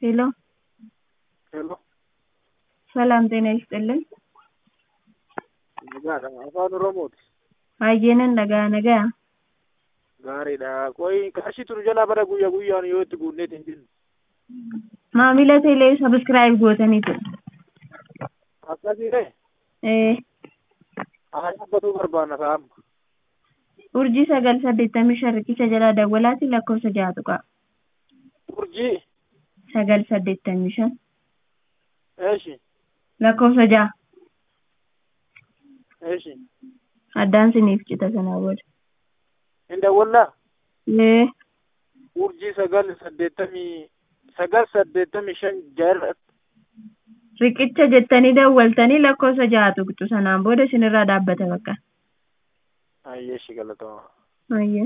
ሄሎ ሄሎ ሰላም ጤና ይስጥልን። nagaadha afaan oromooti Baay'eenan nagaa nagaa. gaariidha qoy qarshii tunu jalaa bara guyyaa guyyaan yoo itti guunneet hin jennu Maamila teelee sabiskiraayib gootaniitu. akkasii ta'e Ee, haa dhaabbatuu barbaanna sa'amma urjii sagal saddeettamii shan riqicha jalaa dawwalaati lakkoofsa ja'a tuqaa. urjii Sagal saddeettamii shan eeshi lakkoofsa ja'a. eeshi Addaan siniif cita sanaa booda. hin dawwallaa Ee, urjii sagal saddeettamii sagal saddeettamii shan jaarra riqicha jettanii dawwaltanii lakkoofsa ja'a tuqxu sanaan booda isinirraa dhaabbata bakka. ayyeeshi galatama Ayye.